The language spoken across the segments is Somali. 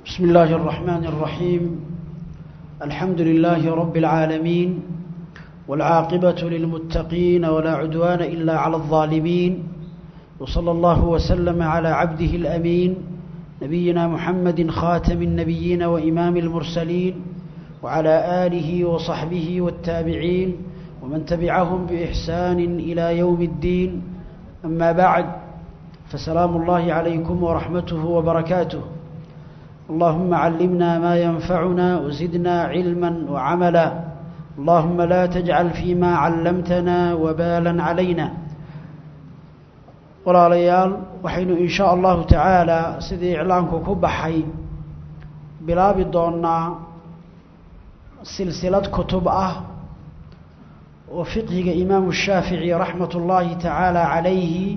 بسم الله الرحمن الرحيم الحمد لله رب العالمين والعاقبة للمتقين ولا عدوان إلا على الظالمين وصلى الله وسلم على عبده الأمين نبينا محمد خاتم النبيين وإمام المرسلين وعلى آله وصحبه والتابعين ومن تبعهم بإحسان إلى يوم الدين أما بعد فسلام الله عليكم ورحمته وبركاته اللهم علمنا ما ينفعنا وزدنا علما وعملا اللهم لا تجعل فيما علمتنا وبالا علينا walaalayaal waxaynu in sha allahu tacaala sidii iclaanku ku baxay bilaabi doonaa silsilad kutub ah oo fiqhiga imaamu shaafici raxmat ullaahi tacaala calayhi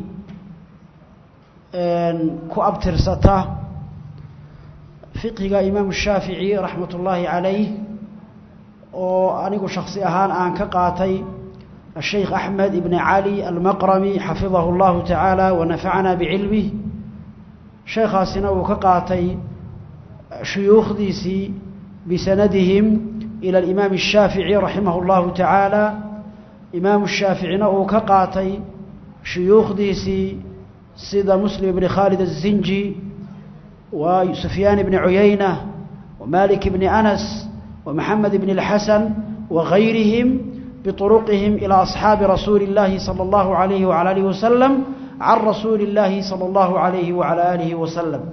ku abtirsata fiqhiga imaamu shaafici raxmat ullaahi calayh oo anigu shaksi ahaan aan ka qaatay الشيخ أحمد بن علي المقرمي حفظه الله تعالى ونفعنا بعلمه شيخ سنو كقاتي شيوخ ديسي بسندهم إلى الإمام الشافعي رحمه الله تعالى إمام الشافعي نو كقاتي شيوخ ديسي سيدة مسلم بن خالد الزنجي وسفيان بن عيينة ومالك بن أنس ومحمد بن الحسن وغيرهم بطرقهم إلى أصحاب رسول الله صلى الله عليه وعلى آله وسلم عن رسول الله صلى الله عليه وعلى آله وسلم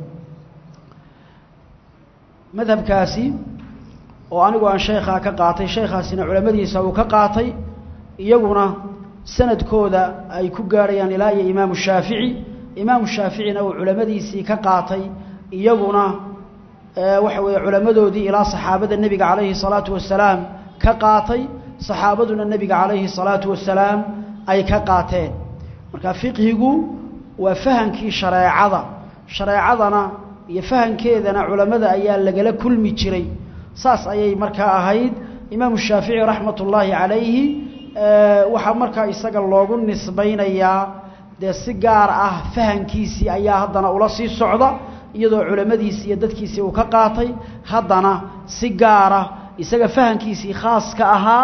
مذهب كاسي وأنا عن شيخها كقاطي شيخها سنة علماء سو كقاطي يقولنا سند كودا أي كجاريان إلى إمام الشافعي إمام الشافعي نو علماء سي كقاطي يقولنا وحوي علماء دي إلى صحابة النبي عليه الصلاة والسلام كقاطي saxaabaduna nebiga calayhi salaatu wasalaam ay ka qaateen marka fiqhigu waa fahankii shareecada shareecadana iyo fahankeedana culammada ayaa lagala kulmi jiray saas ayay markaa ahayd imaamu shaafici raxmat ullaahi calayhi waxaa markaa isaga loogu nisbaynayaa dee si gaar ah fahankiisii ayaa haddana ula sii socda iyadoo culammadiisii iyo dadkiisii uu ka qaatay haddana si gaara isaga fahankiisii khaaska ahaa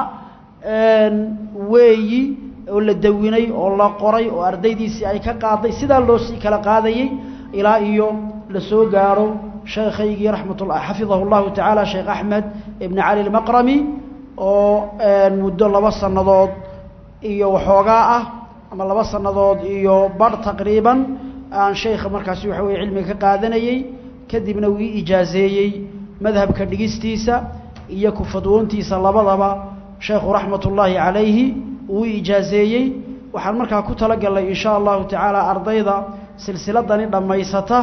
weeyi oo la dawinay oo la qoray oo ardaydiisii ay ka qaaday sidaa loo sii kala qaadayey ilaa iyo la soo gaaro sheekhaygii raxmatullah xafidahu llahu tacaala sheekh axmed ibn cali almaqrami oo muddo laba sannadood iyo waxoogaa ah ama laba sannadood iyo badh taqriiban aan sheekha markaasi waxa weye cilmiga ka qaadanayey kadibna wii ijaazeeyey madhabka dhigistiisa iyo ku fadwoontiisa labadaba sheekhu raxmat ullaahi calayhi uu ijaazeeyey waxaan markaa ku talagalnay in sha allahu tacaala ardayda silsiladani dhammaysata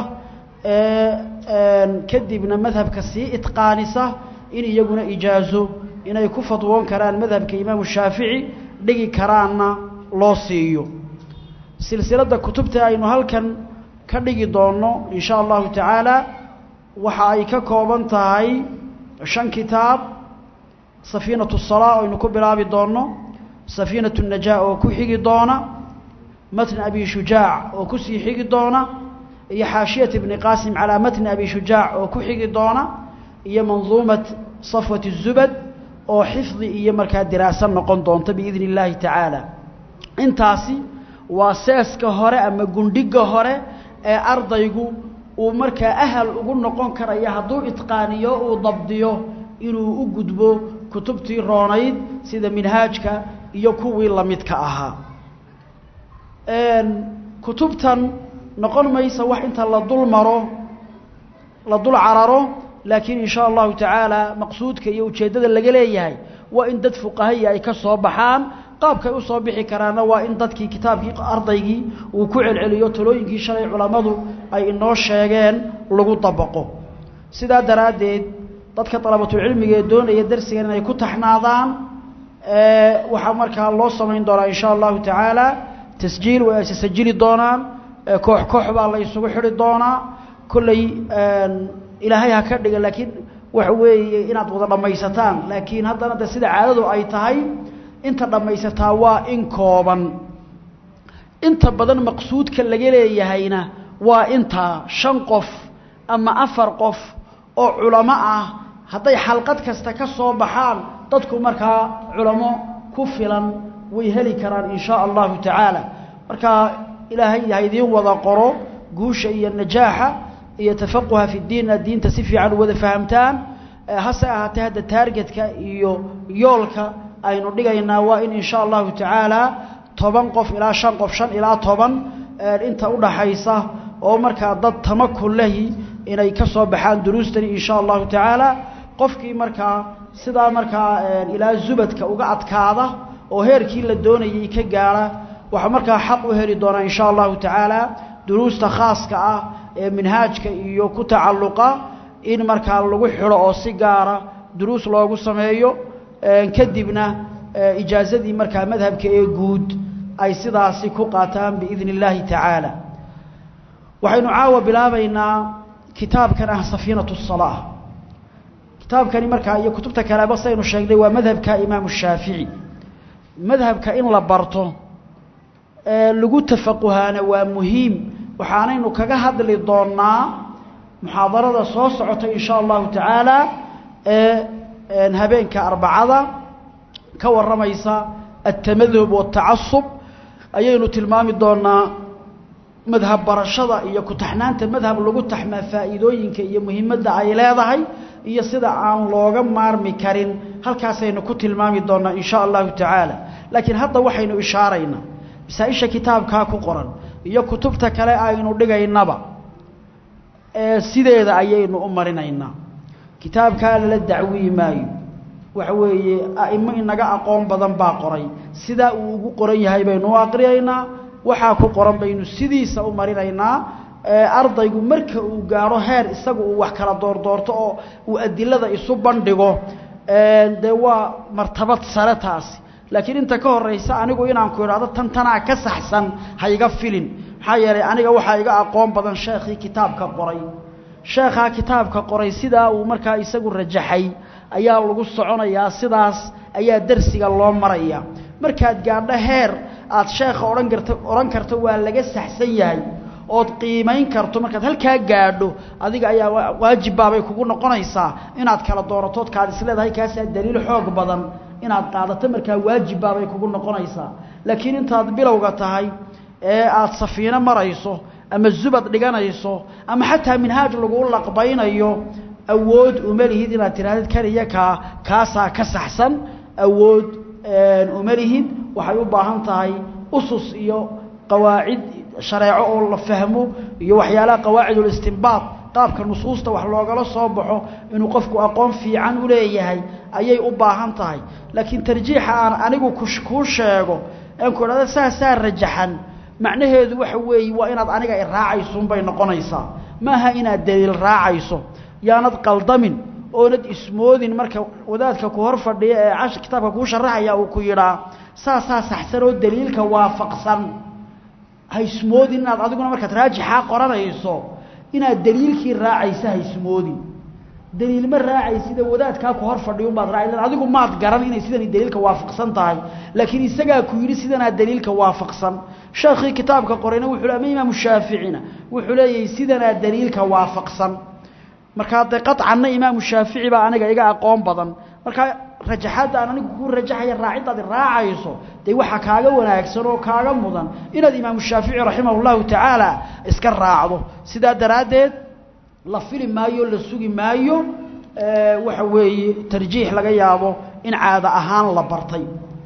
ee kadibna madhabka sii itqaanisa in iyaguna ijaazo inay ku fadwoon karaan madhabka imaamu shaafici dhigi karaanna loo siiyo silsiladda kutubta aynu halkan ka dhigi doonno in sha allahu tacaala waxa ay ka kooban tahay shan kitaab safiinatu salaa oo aynu ku bilaabi doonno safiinatu najaa oo ku xigi doona matn abi shujaac oo kusii xigi doona iyo xaashiyat ibni qaasim calaa matni abi shujaac oo ku xigi doona iyo manduumat safwat الzubad oo xifdi iyo markaa diraaso noqon doonta biidni اllaahi tacaala intaasi waa seeska hore ama gundhiga hore ee ardaygu uu markaa ahal ugu noqon karaya hadduu itqaaniyo uu dabdiyo inuu u gudbo kutubtii roonayd sida minhaajka iyo kuwii lamidka ahaa kutubtan noqon maysa wax inta la dul maro la dul cararo laakiin in sha allahu tacaala maqsuudka iyo ujeeddada laga leeyahay waa in dad fuqahaya ay ka soo baxaan qaabkay usoo bixi karaanna waa in dadkii kitaabkii ardaygii uu ku celceliyo talooyinkii shalay culammadu ay inoo sheegeen lagu dabaqo sidaa daraaddeed dadka dalabatulcilmiga ee doonaya darsigan inay ku taxnaadaan waxaa markaa loo samayn doonaa in sha allahu tacaala tasjiil way ayse sajili doonaan koox koox baa la isugu xidhi doonaa kolley ilaahay ha ka dhiga laakiin waxa weeye inaad wada dhammaysataan laakiin haddana de sida caadadu ay tahay inta dhammaysataa waa in kooban inta badan maqsuudka laga leeyahayna waa intaa shan qof ama afar qof oo culamo ah hadday xalqad kasta ka soo baxaan dadku markaa culamo ku filan way heli karaan in shaa allahu tacaala marka ilaahay ha idiin wada qoro guusha iyo najaaxa iyo tafaquha fi diinna diinta si fiican u wada fahamtaan hase ahaatee hadda taargetka iyo yoolka aynu dhigaynaa waa in in shaa allahu tacaala toban qof ilaa shan qof shan ilaa toban inta udhaxaysa oo markaa dad tamakun lahi inay ka soo baxaan duruustani in shaa allahu tacaala qofkii markaa sidaa markaa ilaa zubadka uga adkaada oo heerkii la doonayay ka gaara waxaa markaa xaq u heli doonaa in shaa allahu tacaala duruusta khaaska ah ee minhaajka iyo ku tacalluqa in markaa lagu xidho oo si gaara duruus loogu sameeyo kadibna ijaazadii markaa madhabka ee guud ay sidaasi ku qaataan biidni illaahi tacaala waxaynu caawa bilaabaynaa kitaabkan ah safiinatu salaa kitaabkani markaa iyo kutubta kaleba saynu sheegnay waa madhabka imaamu shaafici madhabka in la barto lagu tafaquhaana waa muhiim waxaanaynu kaga hadli doonaa muxaadarada soo socota in shaa allahu tacaala ee habeenka arbacada ka warramaysa altamadhub waatacasub ayaynu tilmaami doonaa madhab barashada iyo ku-taxnaanta madhab lagu taxmaa faa'iidooyinka iyo muhiimadda ay leedahay iyo sida aan looga maarmi karin halkaasaynu ku tilmaami doonaa in shaa allahu tacaala laakiin hadda waxaynu ishaaraynaa masaa-isha kitaabkaa ku qoran iyo kutubta kale aynu dhigaynaba ee sideeda ayaynu u marinaynaa kitaabkaa lala dacwiyi maayo waxa weeye a'imo inaga aqoon badan baa qoray sidaa uu ugu qoran yahay baynu u aqriyaynaa waxaa ku qoran baynu sidiisa u marinaynaa ardaygu marka uu gaadho heer isaga uu wax kala doordoorto oo uu adilada isu bandhigo dee waa martabad sare taasi laakiin inta ka horeysa anigu inaan ku idhaahdo tan tanaa ka saxsan ha iga filin maxaa yeelay aniga waxaa iga aqoon badan sheekhii kitaabka qoray sheekhaa kitaabka qoray sidaa uu markaa isagu rajaxay ayaa lagu soconayaa sidaas ayaa darsiga loo maraya markaad gaadho heer aad sheekha odhan karto odhan karto waa laga saxsan yahay ood qiimayn karto markaad halkaa gaadho adiga ayaa waajibbaabay kugu noqonaysaa inaad kala dooratood kaad isleedahay kaasaa daliil xoog badan inaad qaadato markaa waajibbaabay kugu noqonaysaa laakiin intaad bilowga tahay ee aada safiino marayso ama zubad dhiganayso ama xataa minhaaj lagu laqbaynayo awood uma lihid inaad tirahdid kan iyo kaa kaasaa ka saxsan awood uma lihid waxay u baahan tahay usus iyo qawaacid shareeco oo la fahmo iyo waxyaalaha qawaacidulistinbaad qaabka nusuusta wax loogala soo baxo inuu qofku aqoon fiican u leeyahay ayay u baahan tahay laakiin tarjiixa aan anigu kuu sheego aan ku idhahdo saasaa rajaxan macnaheedu waxa weeye waa inaad aniga i raacaysuunbay noqonaysaa maaha inaad daliil raacayso yaanad qaldamin oonad ismoodin marka wadaadka ku hor fadhiya ee cash kitaabka kuu sharaxaya uu ku yidhaa saasaa saxsan oo daliilka waafaqsan ha ismoodin inaad adiguna markaad raajixaa qoranayso inaad daliilkii raacaysa ha ismoodin daliil ma raacaysida wadaadkaa ku hor fadhiya unbaad raaci adigu maad garan inay sidani daliilka waafaqsan tahay laakiin isagaa ku yidhi sidanaa daliilka waafaqsan sheekhii kitaabka qorayna wuxuu ama imaamu shaaficina wuxuu leeyahay sidanaa daliilka waafaqsan markaa dee qaطcanna imaamu shaafici baa aniga iga aqoon badan markaa rajaxaadda aan anigu kuu rajaxaya raaciddaadi raacayso dee waxaa kaaga wanaagsan oo kaaga mudan inaad imaamu shaafici raximah اllahu tacaala iska raacdo sidaa daraaddeed la fili maayo la sugi maayo waxa weeye tarjiix laga yaabo in caado ahaan la bartay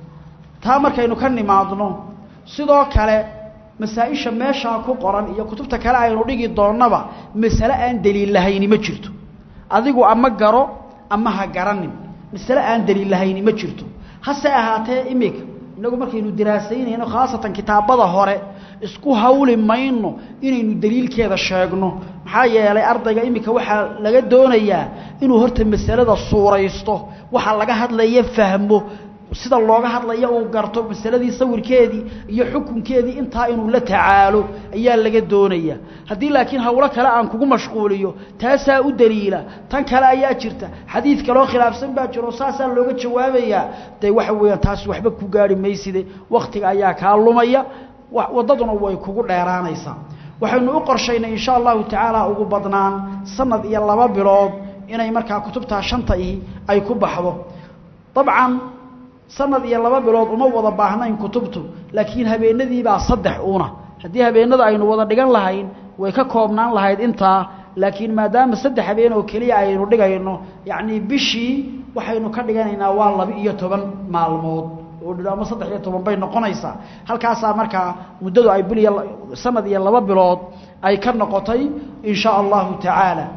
taa markaynu ka nimaadno sidoo kale masaa-isha meeshaa ku qoran iyo kutubta kale aynu dhigi doonnaba masale aan daliil lahayni ma jirto adigu ama garo ama ha garanin masale aan daliil lahayni ma jirto hase ahaatee imika innagu markaynu diraasaynayno khaasatan kitaabada hore isku hawli mayno inaynu daliilkeeda sheegno maxaa yeelay ardayga imika waxaa laga doonayaa inuu horta masalada suuraysto waxa laga hadlaya fahmo sida looga hadlaya uu garto masaladii sawirkeedii iyo xukunkeedii intaa inuu la tacaalo ayaa laga doonaya haddii laakiin hawlo kale aan kugu mashquuliyo taasaa u daliila tan kale ayaa jirta xadiid kaloo khilaafsan baa jiro saasaa looga jawaabayaa dee waxa weeyaan taasi waxba ku gaari mayside wakhtiga ayaa kaa lumaya waddaduna way kugu dheeraanaysaa waxaynu u qorshaynay insha allahu tacaala ugu badnaan sanad iyo laba bilood inay markaa kutubtaa shanta ihi ay ku baxdo dabcan sanad iyo laba bilood uma wada baahnayn kutubtu laakiin habeenadiibaa saddex uuna haddii habeenada aynu wada dhigan lahayn way ka koobnaan lahayd intaa laakiin maadaama saddex habeen oo keliya aynu dhigayno yacnii bishii waxaynu ka dhiganaynaa waa laba iyo toban maalmood ama saddex iyo toban bay noqonaysaa halkaasaa markaa muddadu ay bil iyo sanad iyo laba bilood ay ka noqotay in shaa allahu tacaala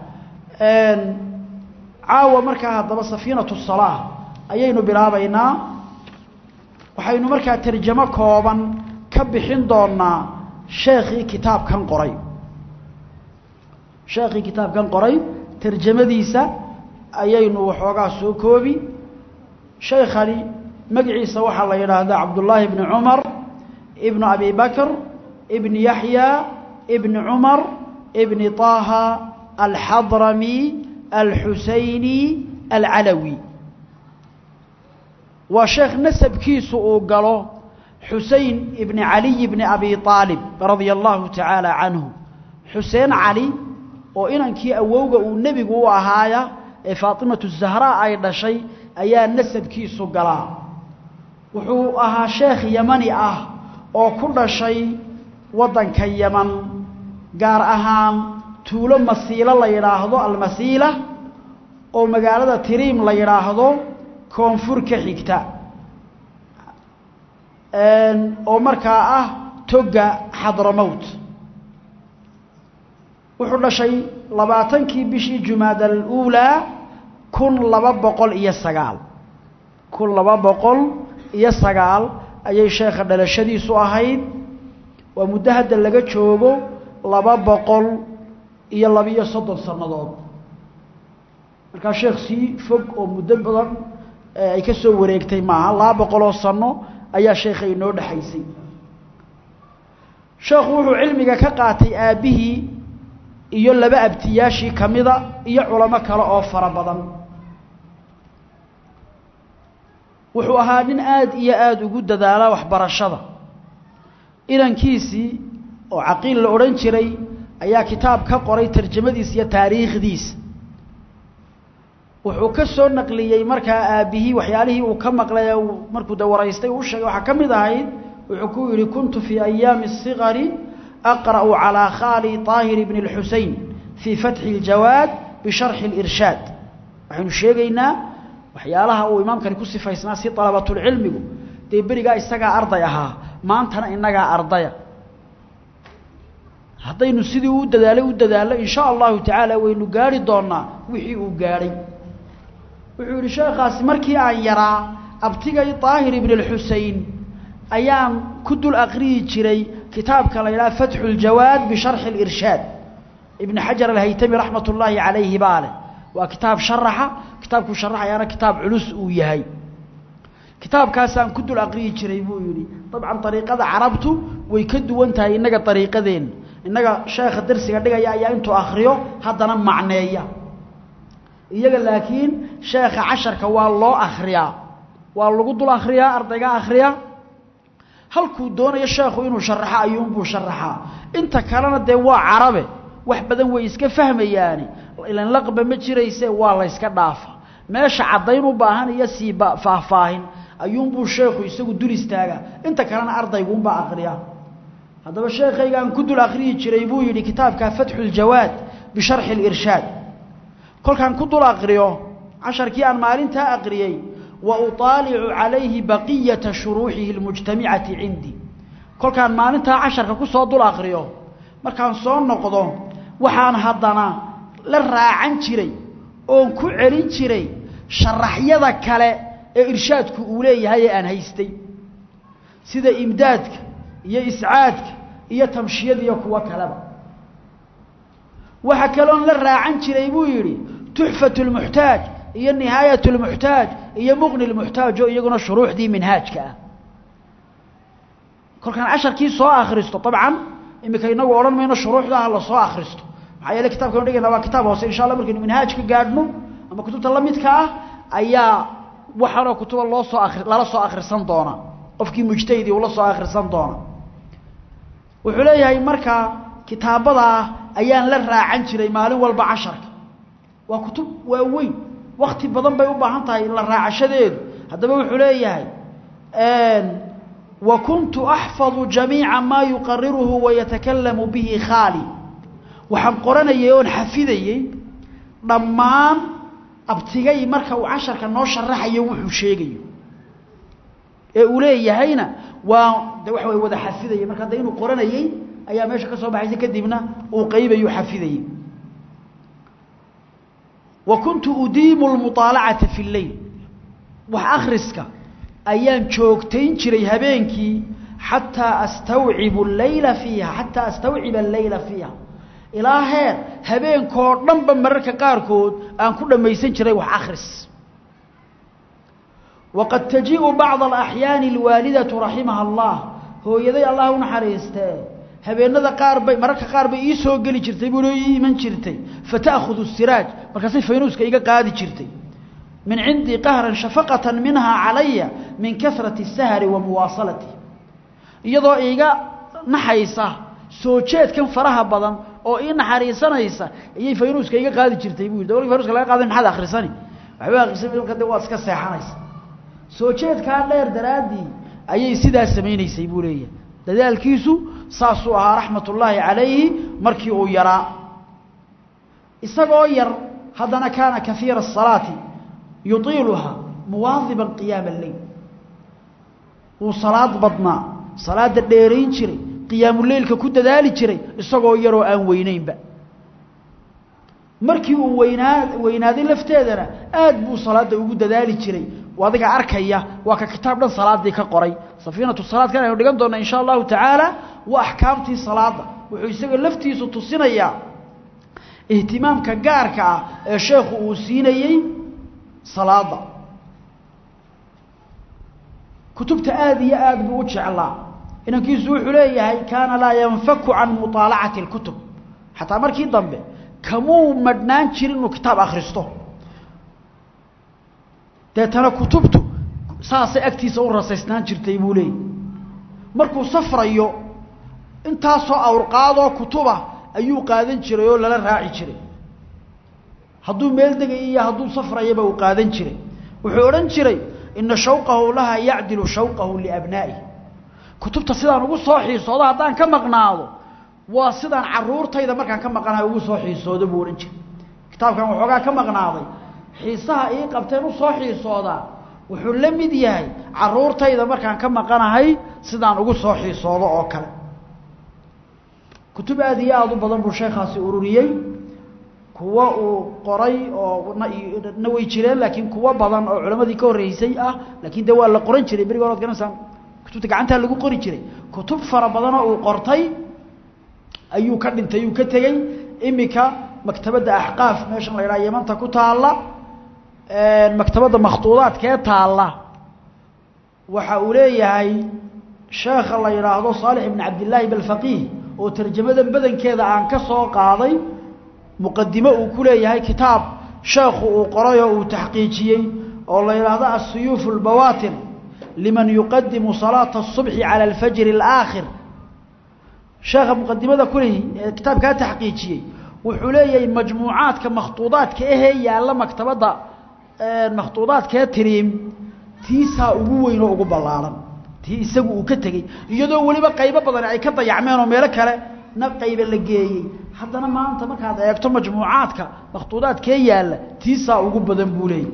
caawa markaa haddaba safiinatu salaa ayaynu bilaabaynaa waxaynu markaa tarjamo kooban ka bixin doonaa sheekhii kitaabkan qoray sheekhii kitaabkan qoray tarjamadiisa ayaynu waxoogaa soo koobi shaykhani magaciisa waxaa la yidhaahdaa cabdullaahi bni cumar ibnu abi bakr ibni yaxya ibni cumar ibni طaaha alxadrami alxusayni alcalawi waa sheekh nasabkiisu uu galo xusein ibni caliy bni abi aalib radia allahu tacaala canhu xuseen cali oo inankii awowga uu nebigu u ahaaya ee faatimatu zahraa ay dhashay ayaa nasabkiisu galaa wuxuu ahaa sheekh yamani ah oo ku dhashay waddanka yaman gaar ahaan tuulo masiilo la yidhaahdo almasiila oo magaalada tiriim la yidhaahdo koonfur ka xigta oo markaa ah togga xadramowt wuxuu dhashay labaatankii bishii jumaada aluulaa kun laba boqol iyo sagaal kun laba boqol iyo sagaal ayay sheekha dhalashadiisu ahayd waa muddo hadda laga joogo laba boqol iyo labiyo soddon sannadood markaa sheekh sii fog oo muddo badan ay ka soo wareegtay maaha laba boqoloo sanno ayaa sheekha inoo dhexaysay sheekhu wuxuu cilmiga ka qaatay aabbihii iyo laba abtiyaashii ka mida iyo culamo kale oo fara badan wuxuu ahaa nin aada iyo aada ugu dadaala waxbarashada inankiisii oo caqiil la odhan jiray ayaa kitaab ka qoray tarjamadiisa iyo taariikhdiisa wuxuu ka soo naqliyey markaa aabbihii waxyaalihii uu ka maqlay markuu de waraystay uu sheegay waxaa ka mid ahayd wuxuu ku yidhi kuntu fii ayaami الصigari aqra'u calىa khaali طaahir bni اlxusein fii fatxi اljawaad bisharxi اlirshaad waxaynu sheegaynaa waxyaalaha uu imaamkani ku sifaysnaa si dalabatulcilmigu dee berigaa isagaa arday ahaa maantana inagaa ardaya haddaynu sidii u dadaalay u dadaallo in sha allahu tacaala waynu gaari doonaa wixii uu gaadhay wuxuu yidhi sheekhaasi markii aan yaraa abtigay daahir ibn اlxusein ayaan ku dul aqriyi jiray kitaabka la yidhaha fatxu اljawaad bisharxi اlirshaad ibn xajar alhaytami raxmat ullaahi calayhi baa leh waa kitaab sharaxa kitaabkuu sharaxayaana kitaab culus uu yahay kitaabkaasaan ku dul aqriyi jiray buu yidhi dabcan ariiqada carabtu way ka duwan tahay innaga ariiqadeenna innaga sheekha darsiga dhigaya ayaa intuu akriyo haddana macneeya iyaga laakiin sheekha casharka waa loo akriyaa waa lagu dul akriyaa ardayga akriya halkuu doonayo sheekhu inuu sharaxo ayuunbuu sharaxaa inta kalena dee waa carabe wax badan way iska fahmayaani ilan laqba ma jirayse waa la yska dhaafa meesha caddayn u baahan iyo sii faahfaahin ayuunbuu sheekhu isagu dul istaagaa inta kalena ardayguunbaa akriya haddaba sheekhaygaan ku dul akriyi jiray buu yidhi kitaabka fatxu ljawaad bisharxi lirshaad kolkaan ku dul akriyo casharkii aan maalintaa aqriyey wa uطaalicu calayhi baqiyata shuruuxihi اlmujtamicati cindii kolkaan maalintaa casharka ku soo dul akriyo markaan soo noqdo waxaan haddana la raacan jiray oon ku celin jiray sharaxyada kale ee irshaadku uu leeyahay ee aan haystay sida imdaadka iyo iscaadka iyo tamshiyada iyo kuwo kaleba waxa kaloon la raacan jiray buu yidhi tuxfatu lmuxtaaj iyo nihaayat lmuxtaaj iyo muqni lmuxtaaj oo iyaguna shuruuxdii minhaajka ah kolkaan casharkii soo akhristo dabcan imika inagu odhan mayno shuruuxdaha la soo akhristo maxaa yeele kitabkanu dhigayna waa kitaab hoose insha allah markaynu minhaajka gaadhno ama kutubta la midka ah ayaa waxaanoo kutuba loo soo akri lala soo akhrisan doona qofkii mujtahidii ula soo akhrisan doona wuxuu leeyahay markaa kitaabadaa ayaan la raacan jiray maalin walba casharka waa kutub waaweyn wakti badan bay u baahan tahay la raacashadeedu haddaba wuxuu leeyahay wa kuntu axfadu jamiica maa yuqariruhu wayatakalamu bihi khaali waxaan qoranayay oon xafidayey dhammaan abtigay marka uu casharka noo sharaxayo wuxuu sheegayo ee uu leeyahayna waa de waxa way wada xafidaya marka hadda inuu qoranayey ayaa meesha ka soo baxaysa kadibna uu qaybayu xafidayey wa kuntu udiimu lmuطaalacata fi lleyl wax akhriska ayaan joogtayn jiray habeenkii xataa astawcibu leyla fiiha xataa astawciba alleyla fiiha ilaa heer habeenkoo dhanba mararka qaarkood aan ku dhammaysan jiray wax akhris waqad tajiiءu bacضa alaxyaani alwaalidatu raximaha allah hooyaday allah u naxariistee habeenada qaar bay mararka qaar bay ii soo geli jirtay buu ii iman jirtay fata'khudu siraaj markaasay faynuuska iga qaadi jirtay min cindii qahran shafaqatan minhaa calaya min kasrati الsahri wa muwaasalati iyadoo iiga naxaysa soo jeedkan faraha badan oo ii naxariisanaysa ayay faynuuska iga qaadi jirtay buu yidhi dawlki faynuuska laga qaaday maxaad akhrisani waxba akhrisan marka de waad iska seexanaysa soo jeedkaa dheer daraaddii ayay sidaa samaynaysay buu leeyahay dadaalkiisu saasuu ahaa raxmat ullaahi calayhi markii uu yaraa isagoo yar haddana kaana kaiira الsalaati yuطiiluhaa muwaadiban qiyaama اleyl wuu salaad badnaa salaada dheerayn jiray qiyaamuleylka ku dadaali jiray isagoo yaroo aan weynaynba markii uu weynaa weynaaday lafteedana aad buu salaada ugu dadaali jiray adiga arkaya waa ka kitaab dhan salaadii ka qoray safiinatu salaad kan aynu dhigan doona insha allahu tacaala waa axkaamtii salaada wuxuu isaga laftiisu tusinayaa ihtimaamka gaarka ah ee sheekhu uu siinayey salaada kutubta aada iyo aad buu u jeclaa inankiisu wuxuu leeyahay kaana laa yanfaku can muطaalacati اlkutub xataa markii dambe kamuu madhnaan jirin inuu kitaab akhristo deetana kutubtu saasay agtiisa u rasaysnaan jirtay buu leeyay markuu safrayo intaasoo awrqaadoo kutuba ayuu qaadan jiray oo lala raaci jiray hadduu meel degay iyo hadduu safrayaba uu qaadan jiray wuxuu odhan jiray ina shawqahu laha yacdilu shawqahu liabnaa'ihi kutubta sidaan ugu soo xiisoodo haddaan ka maqnaado waa sidaan caruurtayda markaan ka maqanahay ugu soo xiisoodo buu odhan jiray kitaabkan waxoogaa ka maqnaaday xiisaha ii qabteen u soo xiisoodaa wuxuu la mid yahay caruurtayda markaan ka maqanahay sidaan ugu soo xiisoodo oo kale kutub aada iyo aada u badan buu sheekhaasi ururiyey kuwo uu qoray oo na way jireen laakiin kuwo badan oo culammadii ka horreysay ah laakiin de waa la qoran jiray berigi hore ad garanaysaa kutubta gacantaa lagu qori jiray kutub fara badanoo uu qortay ayuu ka dhintay uu ka tegey imika maktabadda axqaaf meeshan la yidhaha yamanta ku taalla maktabadda makhtuudaadkee taalla waxa uu leeyahay sheekha la yidhaahdo saalix ibn cabdillaahi balfaqiih oo tarjamadan badankeeda aan ka soo qaaday muqadimo uu ku leeyahay kitaab sheekhu uu qoray oo uu taxqiijiyey oo la yidhaahdo asuyuuf اlbawaatir liman yuqadimu salaata الصubxi calى alfajri اlaakhir sheekha muqadimada kuleh ee kitaabkaa taxqiijiyey wuxuu leeyahay majmuucaadka makhtuudaadka ahee yaalla maktabadda makhtuudaadkee tiriim tiisaa ugu weyn oo ugu ballaaran tii isagu uu ka tegey iyadoo weliba qaybo badan ay ka dayacmeen oo meelo kale na qayba la geeyey haddana maanta markaad eegto majmuucaadka makhtuudaadkee yaalla tiisaa ugu badan buu leeyay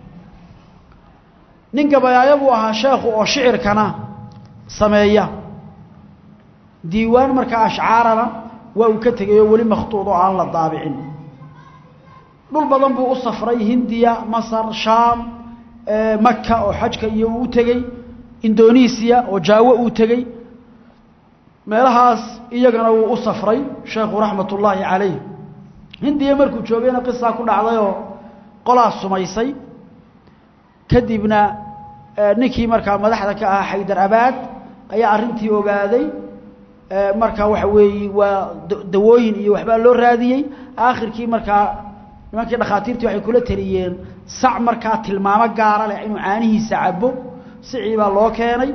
nin gabayaayo buu ahaa sheekhu oo shicirkana sameeya diiwaan markaa ashcaarana waa uu ka tegay oo weli makhtuud oo aan la daabicin dhul badan buu u safray hindiya masar shaam maka oo xajka iyo uu u tegey indonesiya oo jaawo uu tegey meelahaas iyagana wuu u safray sheekhu raxmat ullaahi calayh hindiya markuu joogayna qisaa ku dhacdayoo qolaa sumaysay kadibna ninkii markaa madaxda ka ahaa xaydar abaad ayaa arrintii ogaaday markaa waxa weeye waa dawooyin iyo waxbaa loo raadiyey aakhirkii markaa nimankii dhakhaatiirtii waxay kula taliyeen sac markaa tilmaamo gaara leh inuu caanihiisa cabo sicii baa loo keenay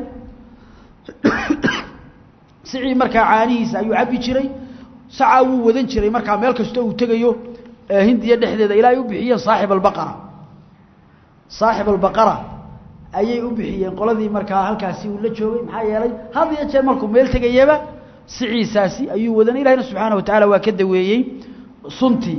sicii markaa caanihiisa ayuu cabbi jiray sacaa wuu wadan jiray markaa meel kastoo uu tegayo hindiya dhexdeeda ilaa ay u bixiyeen saaxib albaqara saaxib albaqara ayay u bixiyeen qoladii markaa halkaasi uu la joogay maxaa yeelay had iyo jeer markuu meel tegayaba siciisaasi ayuu wadanay ilahina subxaana wa tacaala waa ka daweeyey suntii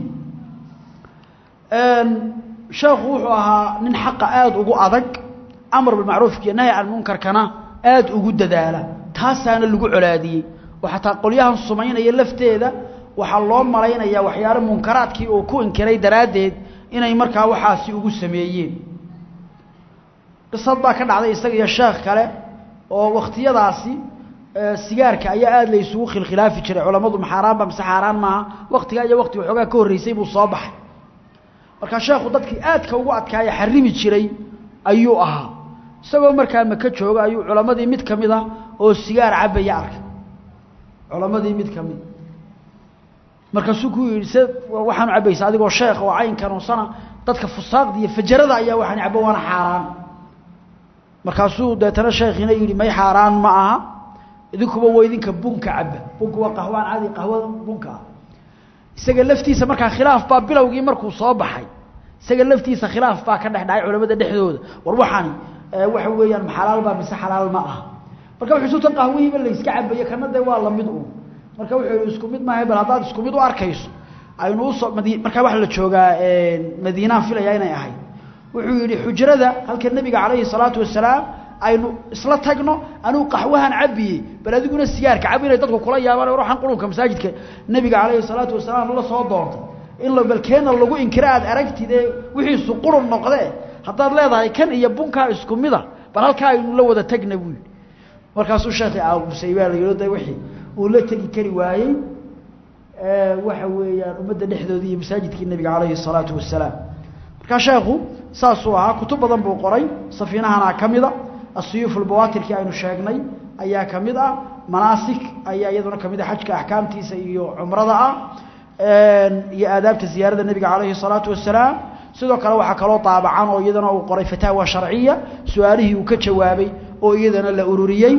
sheekhu wuxuu ahaa nin xaqa aada ugu adag amar bilmacruufka iyo nahy can munkarkana aada ugu dadaala taasaana lagu colaadiyey oo xataa qolyahan sumaynaya lafteeda waxaa loo malaynayaa waxyaalo munkaraadkii uu ku inkiray daraaddeed inay markaa waxaasi ugu sameeyeen qisad baa ka dhacday isaga iyo sheekh kale oo wakhtiyadaasi sigaarka ayaa aada la isugu khilkhilaafi jiray culammadu maxaaraanba mise xaaraan maaha waktigaa iyo wakti waxoogaa ka horreysay buu soo baxay markaa sheekhu dadkii aadka ugu adkaaya xarimi jiray ayuu ahaa isagoo markaa maka jooga ayuu culammadii mid ka mid ah oo sigaar cabaya arkay culammadii mid ka mid markaasuu ku yidhi se waxaanu cabbaysa adigoo sheekh oo caynkanuusana dadka fusaaqda iyo fajarada ayaa waxaan cabbo waana xaaraan markaasuu deetana sheekhiina yidhi may xaaraan ma aha idinkuba waa idinka bunka cabba bunka waa qahwaan cadi qahwada bunka ah isaga laftiisa markaa khilaaf baa bilowgii markuu soo baxay isaga laftiisa khilaaf baa ka dhex dhacay culamada dhexdooda war waxaani waxa weeyaan maxalaal baa mise xalaal ma aha marka wuxuu suutan qahwihiiba la iska cabaye kana dee waa lamid un marka wuxuu yihi isku mid maaha bal haddaad isku mid u arkayso aynu usoo madi markaa waxa la joogaa madiinaan filaya inay ahayd wuxuu yidhi xujrada halka nebiga calayhi salaatu wasalaam aynu isla tagno anuu qaxwahan cabiyey bal adiguna sigaarka cabi inay dadku kula yaabaan ruuxan qulubka masaajidka nebiga calayhi salaatu wasalaam la soo doontay in la balkeena lagu inkiro aad aragtidee wixiisu qurun noqdee haddaad leedahay kan iyo bunkaa isku mida bal halkaa aynu la wada tagna buu yidhi markaasuu sheekhi aabusay baa la yidhi de wixii uu la tegi kari waayey waxa weeyaan ummadda dhexdoodii iyo masaajidkii nebiga calayhi salaatu wasalaam markaa sheekhu saasuu ahaa kutub badan buu qoray safiinahana ka mida asiyuuf albawaatirkii aynu sheegnay ayaa ka mid ah manaasik ayaa iyaduna ka mid ah xajka axkaamtiisa iyo cumrada ah iyo aadaabta ziyaarada nebiga calayhi salaatu wasalaam sidoo kale waxaa kaloo daabacan oo iyadana uu qoray fataawa sharciya su-aalihii uu ka jawaabay oo iyadana la ururiyey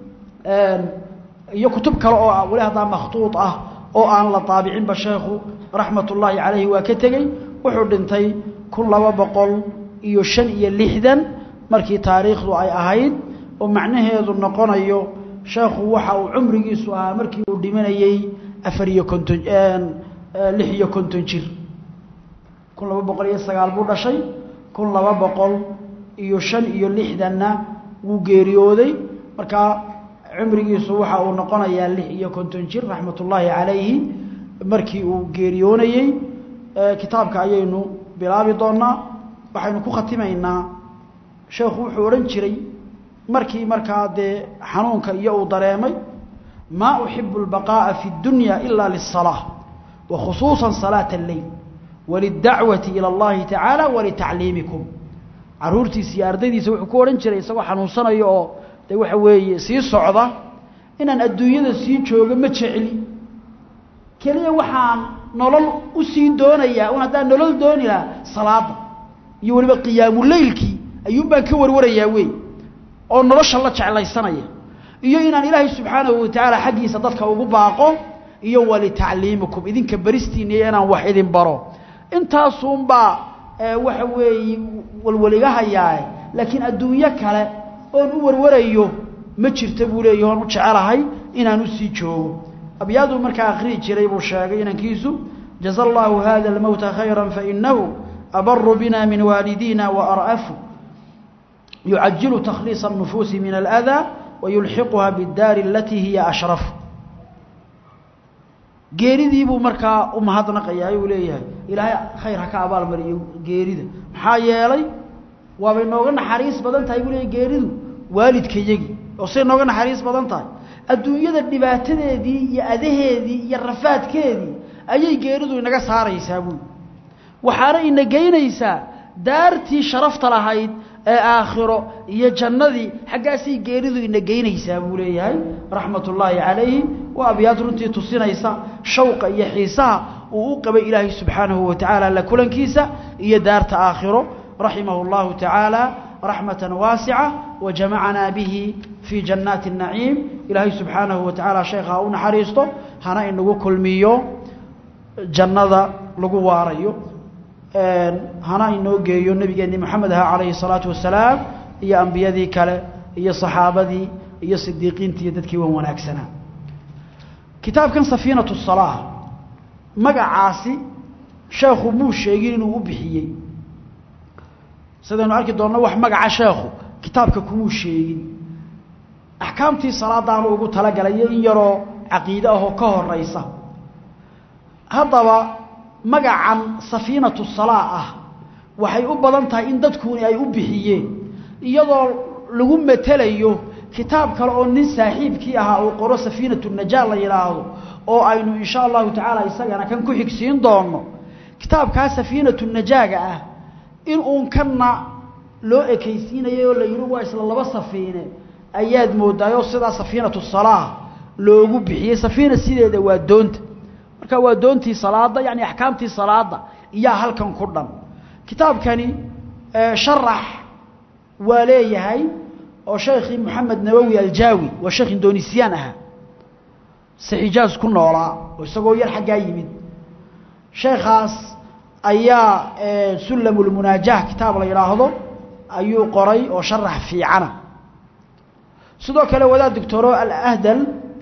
iyo kutub kale oo weli haddaa makhtuud ah oo aan la daabicinba sheekhu raxmat ullaahi calayhi waa ka tegey wuxuu dhintay kun laba boqol iyo shan iyo lixdan markii taariikhdu ay ahayd oo macnaheedu noqonayo sheekhu waxa uu cumrigiisu ahaa markii uu dhimanayey afar iyo konton lix iyo konton jir kun laba boqol iyo sagaal buu dhashay kun laba boqol iyo shan iyo lixdanna wuu geeriyooday markaa cumrigiisu waxa uu noqonayaa lix iyo konton jir raxmat ullaahi calayhi markii uu geeriyoonayey kitaabka ayaynu bilaabi doonaa waxaynu ku khatimaynaa sheekhu wuxuu odhan jiray markii markaa dee xanuunka iyo uu dareemay maa uxibu albaqaa'a fi اdunya ila liلsalaaة wa khusuusa salaaة اleyl walidacwati ilى اllahi tacaala walitacliimikum caruurtiisa iyo ardaydiisa wuxuu ku odhan jiray isagoo xanuunsanayo oo dee waxa weeye sii socda inaan adduunyada sii joogo ma jecli keliya waxaan nolol u sii doonayaa un haddaan nolol dooni lahaa salaada iyo weliba qiyaamuleylkii ayuun baan ka warwarayaa wey oo nolosha la jeclaysanaya iyo inaan ilaahay subxaanahu watacaala xaggiisa dadka ugu baaqo iyo walitacliimikum idinka beristiina iyo inaan wax idin baro intaasuunbaa waxa weeye walwaligahayaae laakiin adduunyo kale oon u warwarayo ma jirta buu leeyahi oon u jecelahay inaan usii joogo abyaaduu markaa akhrihi jiray buu sheegay inankiisu jaza allaahu hada almowta khayra fainahu abaru bina min waalidiina waar'afu yucajilu takhliisa الnufuusi min alأdaa wayulxiquha biاdaari alatii hiya ashrafu geeridii buu markaa u mahadnaqayaa uu leeyahay ilaahay khayr ha ka abaalmariyo geerida maxaa yeelay waabay nooga naxariis badan tahay buu leeyahy geeridu waalidkayagii oo say nooga naxariis badan tahay adduunyada dhibaatadeedii iyo adaheedii iyo rafaadkeedii ayay geeridu inaga saaraysaa buui waxaana ina geynaysaa daartii sharafta lahayd ee aakhiro iyo jannadii xaggaasay geeridu ina geynaysaa buu leeyahay raxmat ullaahi calayhi waa abyaad runtii tusinaysa shawqa iyo xiisaha uu u qabay ilaahay subxaanahu wa tacaala la kulankiisa iyo daarta aakhiro raximahu اllahu tacaala raxmata waasica wajamacanaa bihi fii jannaati الnaciim ilaahay subxaanahu wa tacaala sheekha ha u naxariisto hana inagu kulmiyo jannada lagu waarayo hana inoo geeyo nebigeenni moxamed aha calayhi salaatu wasalaam iyo ambiyadii kale iyo saxaabadii iyo sidiiqiintii iyo dadkii wan wanaagsanaa kitaabkan safiinatu salaa magacaasi sheekhu muu sheegin inuu u bixiyey sidaynu arki doonno wax magaca sheekhu kitaabka kumuu sheegin axkaamtii salaadaanu ugu talagalayo in yaroo caqiide ahoo ka horaysa haddaba magacan safiinatu salaa ah waxay u badan tahay in dadkuuni ay u bixiyeen iyadoo lagu matelayo kitaab kale oo nin saaxiibkii ahaa uu qoro safiinatu najaa la yidhaahdo oo aynu insha allahu tacaala isagana kan ku xigsiin doonno kitaabkaa safiinatu najaaga ah in uun kanna loo ekaysiinayay oo la yidhi waa isla laba safiine ayaad moodaayoo sidaa safiinatu salaa loogu bixiyey safiina sideeda waa doonta marka waa doontii salaada yani axkaamtii salaada iyaa halkan ku dhan kitaabkani sharax waa leeyahay oo sheekhii moxamed nawowi aljaawi waa sheekh indonisiyaan ahaa saxijaaz ku noolaa oo isagoo yar xaggaa yimid sheekhaas ayaa sulamulmunaajah kitaab la yidhaahdo ayuu qoray oo sharax fiicana sidoo kale wadaad doctoro alahdal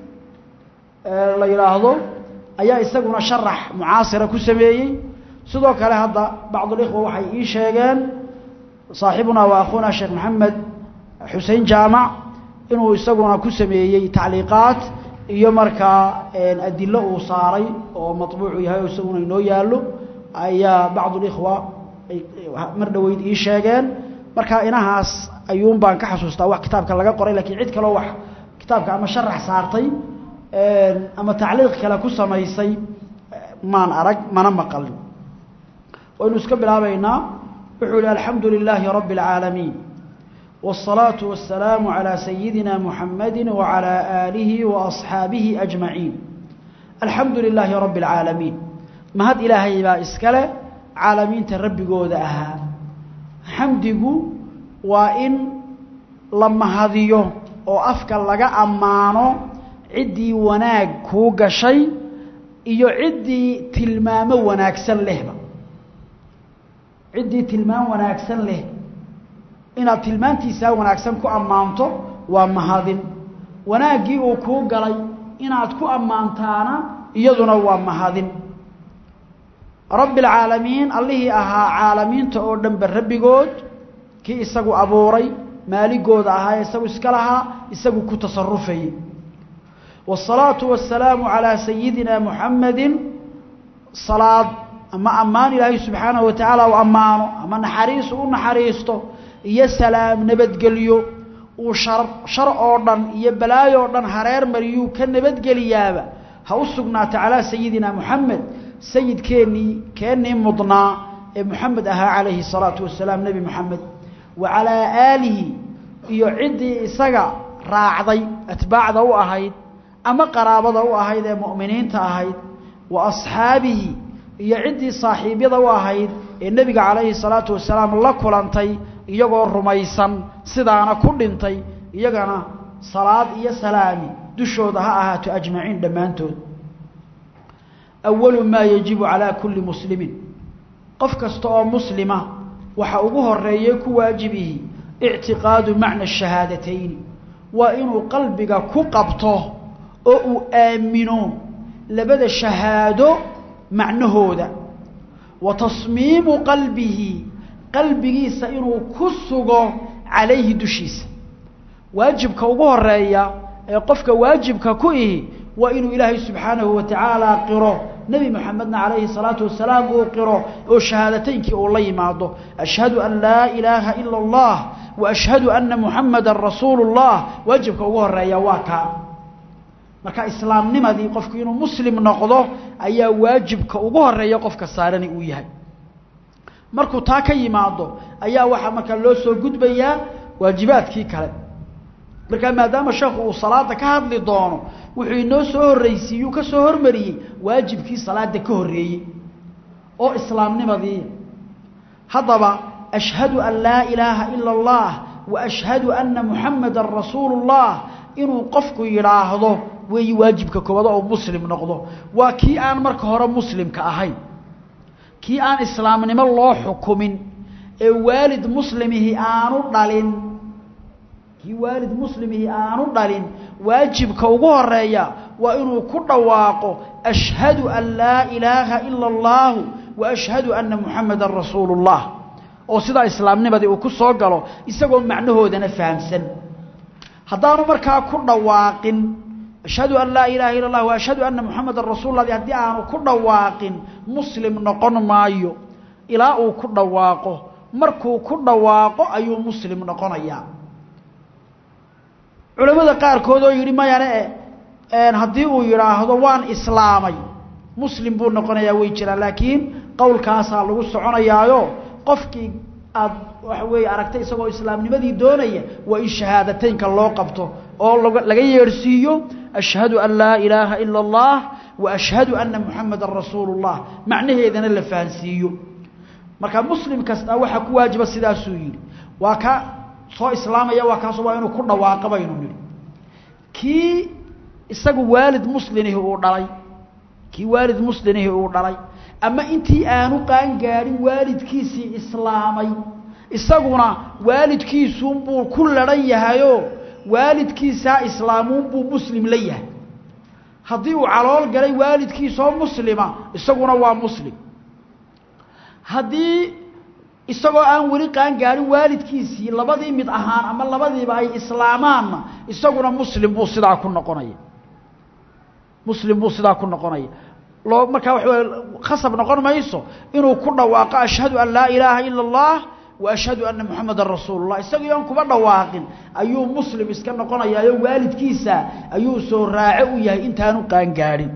la yidhaahdo ayaa isaguna sharax mucaasira ku sameeyey sidoo kale hadda bacdulikhwa waxay ii sheegeen saaxibunaa wa akhuuna sheekh maxamed xusein jaamac inuu isaguna ku sameeyey tacliiqaat iyo markaa adilo uu saaray oo maطbuucu yahay oo isaguna inoo yaallo ayaa bacdulikhwa mar dhoweyd ii sheegeen marka inahaas ayuun baan ka xasuustaa wax kitaabka laga qoray lakiin cid kaloo wax kitaabka ama sharax saartay ama tacliiq kale ku samaysay maan arag mana maqalin waynu iska bilaabaynaa wuxuu yihi alxamdu lilaahi rabbi اlcaalamiin wالصalaaةu waالsalaamu عalى sayidina muxamadi wعalى aalihi وaصxaabihi أجmaciin alxamdu lilaahi rabbi اlcaalamiin mahad ilaahay baa iskale caalamiinta rabbigooda ahaa xamdigu waa in la mahadiyo oo afka laga ammaano ciddii wanaag kuu gashay iyo ciddii tilmaamo wanaagsan lehba ciddii tilmaam wanaagsan leh inaad tilmaantiisaa wanaagsan ku ammaanto waa mahadin wanaaggii uu kuu galay inaad ku ammaantaana iyaduna waa mahadin rabbi alcaalamiin allihii ahaa caalamiinta oo dhanba rabbigood kii isagu abuuray maaligooda ahaa ee isagu iska lahaa isagu ku tasarufayey والصلاaة والسلاaم عalى سيidina محamedi صلاad ama ammaan ilaahay subحaanaه وataعaalى u ammaano ama naxariisu u naxariisto iyo salaam nabadgelyo uu shar shar oo dhan iyo balaayo o dhan hareer mariyuu ka nabadgeliyaaba ha u sugnaata calىa sayidina محamed sayidkeennii keennii mudnaa ee محamed ahaa عalayhi الصalaaةu وaسalaam nebi محamed wa عalىa aalihi iyo ciddii isaga raacday atbaacda u ahayd ama qaraabada u ahayd ee mu'miniinta ahayd wa asxaabihi iyo ciddii saaxiibyada u ahayd ee nebiga calayhi salaatu wasalaam la kulantay iyagoo rumaysan sidaana ku dhintay iyagana salaad iyo salaami dushooda ha ahaato ajmaciin dhammaantood awalu maa yajibu calaa kulli muslimin qof kasta oo muslima waxa ugu horeeye ku waajibihi ictiqaadu macna shahaadatayni waa inuu qalbiga ku qabto oo uu aamino labada shahaado macnahooda wa tasmiimu qalbihi qalbigiisa inuu ku sugo calayhi dushiisa waajibka ugu horeeya ee qofka waajibka ku ihi waa inuu ilaahay subxaanahu wa tacaala qiro nebi moxamedna calayhi salaatu wasalaam uu qiro oo shahaadateynkii uu la yimaado ashhadu an laa ilaaha ila allah wa ashhadu ana muxamadan rasuulu اllah waajibka ugu horeeya waa kaa marka islaamnimadii qofku inuu muslim noqdo ayaa waajibka ugu horeeya qofka saarani uu yahay markuu taa ka yimaado ayaa waxaa markaa loo soo gudbayaa waajibaadkii kale markaa maadaama sheekhu uu salaada ka hadli doono wuxuu inoo soo horreysiiyuu ka soo hormariyey waajibkii salaada ka horreeyey oo islaamnimadii haddaba ashhadu an laa ilaaha ila allah wa ashhadu anna muxamadan rasuulu اllah inuu qofku yidhaahdo weeyi waajibka koowaad oo muslim noqdo waa kii aan marka hore muslimka ahayn kii aan islaamnimo loo xukumin ee waalid muslimihi aanu dhalin kii waalid muslimihi aanu dhalin waajibka ugu horeeya waa inuu ku dhawaaqo ashhadu an laa ilaaha ila اllahu wa ashhadu anna muxamadan rasuulu اllah oo sidaa islaamnimadii uu ku soo galo isagoo macnahoodana fahamsan haddaanu markaa ku dhawaaqin ashhadu an laa ilaha illa اllah wa ashhadu anna muxamadan rasuul lah haddii aanu ku dhawaaqin muslim noqon maayo ilaa uu ku dhawaaqo markuu ku dhawaaqo ayuu muslim noqonayaa culamada qaarkood oo yidhi mayane haddii uu yidhaahdo waan islaamay muslim buu noqonayaa way jiraan laakiin qowlkaasaa lagu soconayaayo qofkii aad waxa weeye aragtay isagoo islaamnimadii doonaya waa in shahaadateynka loo qabto oo laga yeedhsiiyo ashhadu an laa ilaaha ila اllah wa ashhadu anna muxamadan rasuulu اllah macnaheedana la fahansiiyo marka muslim kasta waxaa ku waajiba sidaasuu yidhi waa ka soo islaamaya waa kaas waa inuu ku dhawaaqa baynu nidhi kii isagu waalid muslimihi uu dhalay kii waalid muslimihi uu dhalay ama intii aanu qaangaadhin waalidkiisii islaamay isaguna waalidkiisuunbuu ku ladhan yahayoo waalidkiisaa islaamuunbuu muslim la yahay haddii uu calool galay waalidkiisoo muslima isaguna waa muslim haddii isagoo aan weli qaangaadhin waalidkiisii labadii mid ahaan ama labadiiba ay islaamaanna isaguna muslim buu sidaa ku noqonaya muslim buu sidaa ku noqonaya loo markaa waxa wey khasab noqon mayso inuu ku dhawaaqo ashhadu an laa ilaaha ila اllah wa ashhadu anna muxamadan rasuulu llah isagii oon kuba dhawaaqin ayuu muslim iska noqonayaayo waalidkiisa ayuu soo raaco u yahay intaanu qaangaadhin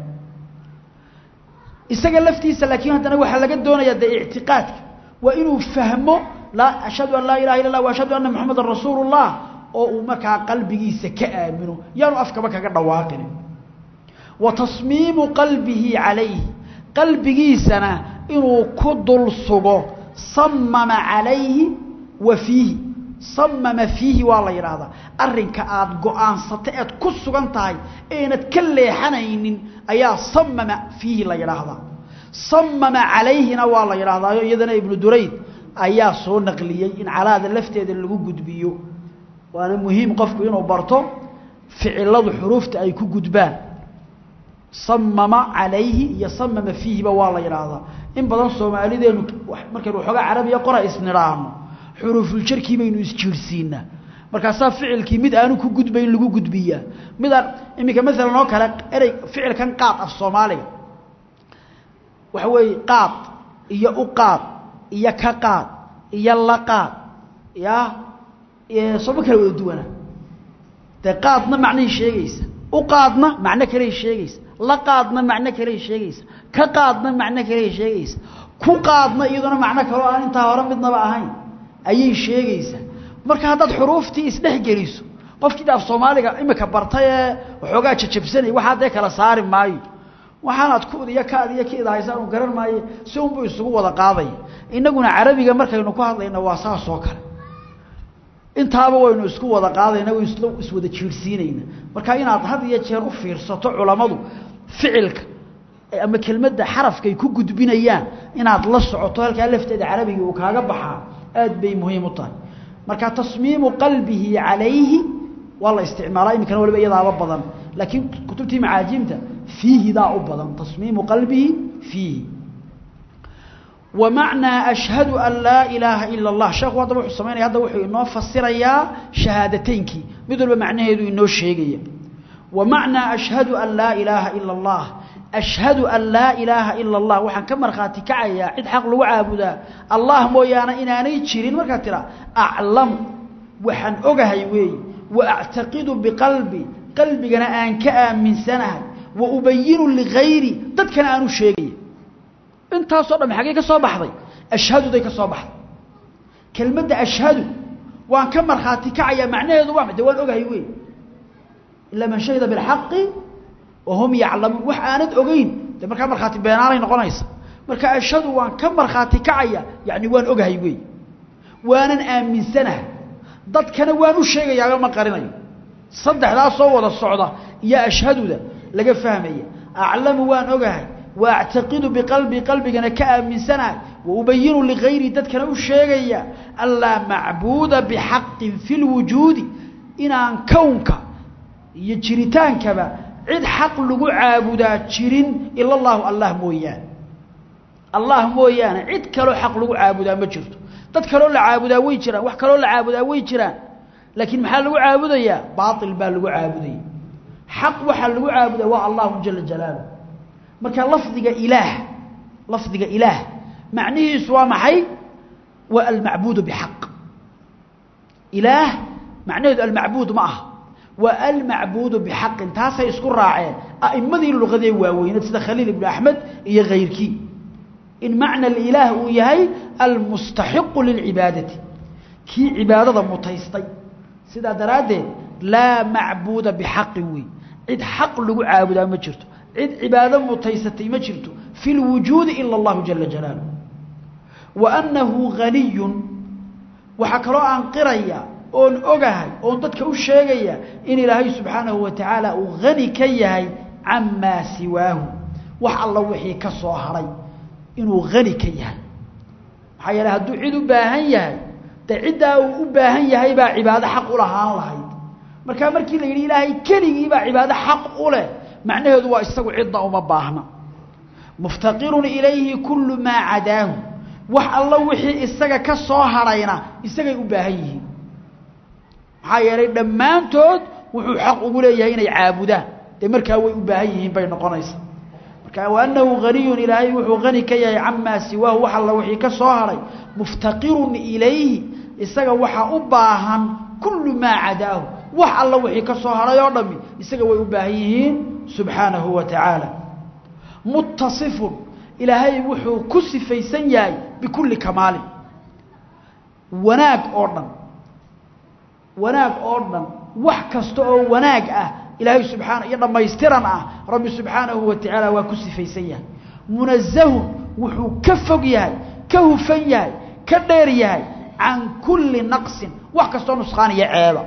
isaga laftiisa laakiin haddana waxaa laga doonayaa dee ictiqaadka waa inuu fahmo laa ashhadu an laa ilaha illa اllah wa ashhadu anna muxamadan rasuulu اllah oo uu markaa qalbigiisa ka aamino yaanu afkaba kaga dhawaaqin wa tasmiimu qalbihi calayhi qalbigiisana inuu ku dul sugo samama calayhi wa fiihi samama fiihi waa la yidhaahdaa arrinka aada go-aansato eed ku sugan tahay eenad ka leexanaynin ayaa samama fiihi la yidhaahdaa samama calayhina waa la yidhaahdaayo iyadana ibnu durayd ayaa soo naqliyey in calaada lafteeda lagu gudbiyo waana muhiim qofku inuu barto ficiladu xuruufta ay ku gudbaan samama calayhi iyo samama fiihiba waa la yidhaahdaa in badan soomaalideenu markaynu waxoogaa carabiya qora isnidhaahno xuruufuljarkii baynu isjiirhsiinaa markaasaa ficilkii mid aanu ku gudbayn lagu gudbiyaa midaan iminka maalan oo kale erey ficilkan qaad af soomaaliga waxa weeye qaad iyo u qaad iyo ka qaad iyo la qaad ya sooma kala wada duwana dee qaadna macnahay sheegaysa u qaadna macno kaley sheegaysa la qaadna macno kaley sheegaysa ka qaadna macno kaley sheegaysa ku qaadna iyaduna macno kaloo aan intaa hore midnaba ahayn ayay sheegaysaa marka haddaad xuruuftii isdhex geliso qofkii af soomaaliga imika bartay ee waxoogaa jajabsanay waxaa dee kala saari maayo waxaanaad kuud iyo kaad iyo kiid haysaan uu garan maayo si unbuu isugu wada qaadaya innaguna carabiga markaynu ku hadlayna waa saas oo kale intaaba waynu isku wada qaadayna way isla iswada jiirsiinayna marka inaad had iyo jeer u fiirsato culammadu ficilka ama kelmadda xarafkay ku gudbinayaan inaad la socoto halkaa lafteeda carabiga uu kaaga baxaa aad bay muhiim u tahay marka tasmiimu qalbihi calayhi waa la isticmaalaa iminkana waliba iyadaaba badan laakiin kutubtii macaajiimta fiihidaa u badan tasmiimu qalbihi fiihi ومعنى أشهد أن لا إله إلا الله شيخ هذا وحو سميني هذا وحو إنه فسر يا شهادتينك مثل بمعنى هذا إنه الشيء ومعنى أشهد أن لا إله إلا الله أشهد أن لا إله إلا الله وحن كمر خاتي كعيا عد حق لو عابدا الله مويانا إناني تشيرين مركاترا أعلم وحن أغهي وي وأعتقد بقلبي قلبي أنا أن كأمن سنة وأبين لغيري ضد كان أنو الشيء intaasoo dham xaggee ka soo baxday ashhaduday ka soo baxday kelmadda ashhadu waan ka markhaati kacayaa macnaheedu waa de waan ogahay wey ilaa man shahida bilxaqi wahum yaclamuun wax aanad ogeyn de markaa markhaati beenaanay noqonaysa marka ashhadu waan ka markhaati kacaya yacni waan ogahay wey waanan aaminsanaha dadkana waan u sheegayaayo ma qarinayo saddexdaas soo wada socda iyo ashhaduda laga fahmaya aclamu waan ogahay waactaqidu biqalbii qalbigana ka aaminsanahay waubayinu ligayrii dadkana u sheegaya an laa macbuuda bixaqin fi lwujuudi inaan kownka iyo jiritaankaba cid xaq lagu caabudaa jirin ila allahu allah mooyaane allah mooyaane cid kaloo xaq lagu caabudaa ma jirto dad kaloo la caabudaa way jiraan wax kaloo la caabudaa way jiraan laakiin maxaa lagu caabudayaa baail baa lagu caabudaya xaq waxaa lagu caabudaa waa allahu jala jalaaluh marka lafdiga ilaah lafdiga ilaah macnihiisu waa maxay waa almacbuudu bixaq ilaah macnaheedu almacbuud ma aha waa almacbuudu bixaqin taasay isku raaceen a'immadii luqadee waaweyneed sida khaliil ibnu axmed iyo kayrkii in macna alilaah uu yahay almustaxiqu lilcibaadati kii cibaadada mutaystay sidaa daraaddeed laa macbuuda bixaqin wey cid xaq lagu caabudaa ma jirto cid cibaado mutaysatay ma jirto fi lwujuudi ila allahu jala jalaaluh wa annahu haniyun waxaa kaloo aan qiraya oon ogahay oon dadka u sheegaya in ilaahay subxaanahu wa tacaala uu hani ka yahay camaa siwaahu wax alla wixii ka soo haray inuu hani ka yahay maxaa yeele hadduu cid u baahan yahay dee ciddaa uu u baahan yahay baa cibaado xaq u lahaan lahayd markaa markii la yidhi ilaahay keligii baa cibaado xaq u leh macnaheedu waa isagu cidda uma baahna muftaqirun ilayhi kullu maa cadaahu wax alla wixii isaga ka soo harayna isagay u baahan yihiin maxaa yeelay dhammaantood wuxuu xaq ugu leeyahay inay caabudaan dee markaa way u baahan yihiin bay noqonaysaa marka waanahu haniyun ilaahay wuxuu hani ka yahay camaa siwaahu wax alla wixii ka soo haray muftaqirun ilayhi isaga waxaa u baahan kullu maa cadaahu wax alla wixii ka soo haray oo dhami isaga way u baahan yihiin subxaanahu wa tacaala mutasifun ilaahay wuxuu ku sifaysan yahay bikulli kamaalin wanaag oo dhan wanaag oo dhan wax kasta oo wanaag ah ilaahay subxaana iyo dhammaystiran ah rabbi subxaanahu wa tacaala waa ku sifaysan yahay munazahun wuxuu ka fog yahay ka hufan yahay ka dheer yahay can kulli naqsin wax kastoo nusqaaniyo ceeba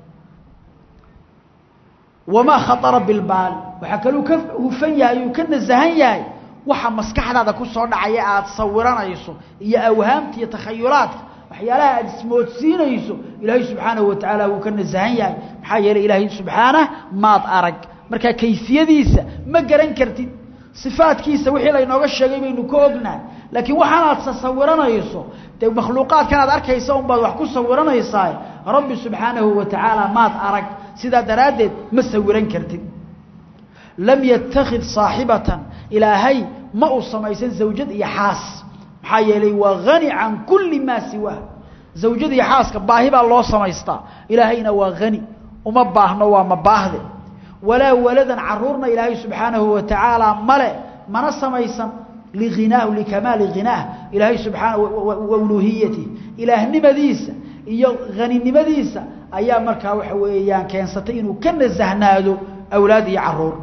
wamaa khaطara bilbaali waxaa kaluu ka hufan yahay uu ka nasahan yahay waxa maskaxdaada ku soo dhacaya aada sawiranayso iyo awhaamta iyo takhayulaadka waxyaalaha aada ismoodsiinayso ilaahay subxaanahu wa tacaala wuu ka nasahan yahay maxaa yeelay ilaahay subxaanah maad arag markaa kayfiyadiisa ma garan kartid sifaadkiisa wixii laynooga sheegay baynu ka ognahay laakiin waxaanaad sasawiranayso dee makhluuqaadkan aad arkaysa unbaad wax ku sawiranaysaa rabbi subxaanahu wa tacaala maad arag sidaa daraaddeed ma sawiran kartid lam yattakhid saaxibatan ilaahay ma uu samaysan zawjad iyo xaas maxaa yeelay waa hani can kulli maa siwaa zawjad iyo xaaska baahi baa loo samaystaa ilaahayna waa hani uma baahno waa mabaahde walaa waladan caruurna ilaahay subxaanahu wa tacaala male mana samaysan lihinaahu likamaali hinaah ilaahay subxaana wauluuhiyatih ilaahnimadiisa iyo haninimadiisa ayaa markaa waxa weeyaan keensatay inuu ka nasahnaado awlaad iyo caruur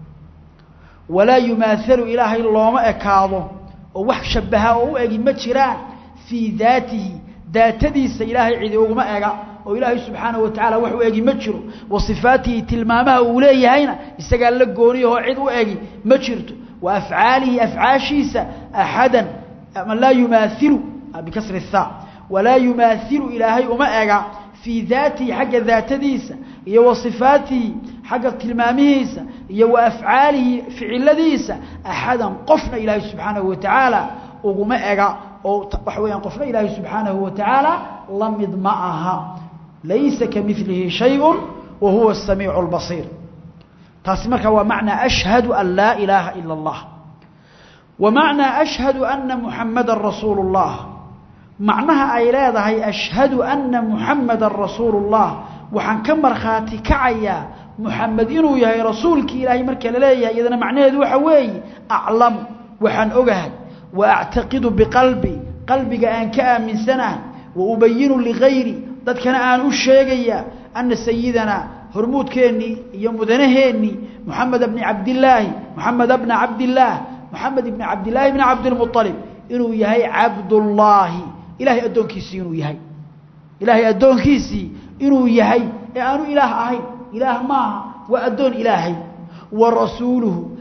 walaa yumaahalu ilaahay looma ekaado oo wax shabaha oo u egi ma jiraan fii daatihi daatadiisa ilaahay cidi uguma ega oo ilaahay subxaanahu wa tacaala wax u egi ma jiro wa sifaatihi tilmaamaha uu leeyahayna isagaa la gooniyahoo cid u egi ma jirto wa afcaalihi afcaashiisa axadan ama laa yumaailu bikasri الtha walaa yumaailu ilaahay uma ega fii daatihi xagga daatadiisa iyo wa sifaatihi xagga tilmaamihiisa iyo wa afcaalihi ficiladiisa axadan qofna ilaahay subxaanahu wa tacaala uguma ega oo waxa weeyaan qofna ilaahay subxaanahu wa tacaala la mid ma aha laysa kamilihi shayءu wa huwa الsamiicu اlbasiir taasi marka waa macnaa ashhadu an laa ilaaha ila اllah wa macnaa ashhadu ana muxamada rasuulu اllah macnaha ay leedahay ashhadu ana muxamada rasuulu اllah waxaan ka markhaati kacayaa muxamed inuu yahay rasuulkii ilaahay marka la leeyahay iyadana macnaheedu waxa weeye aclamu waxaan ogahay wa actaqidu biqalbi qalbiga aan ka aaminsanahay wa ubayinu ligayri dadkana aan u sheegayaa ana sayidanaa hormuudkeennii iyo mudanaheennii moxamed bni cabdilaahi moxamed bna cabdillaah moxamed ibni cabdillaahi bni cabdilmualib inuu yahay cabdullaahi ilahay addoonkiisii inuu yahay ilaahay addoonkiisii inuu yahay ee aanu ilaah ahayn ilaah maaha waa addoon ilaahay wa rasuuluhu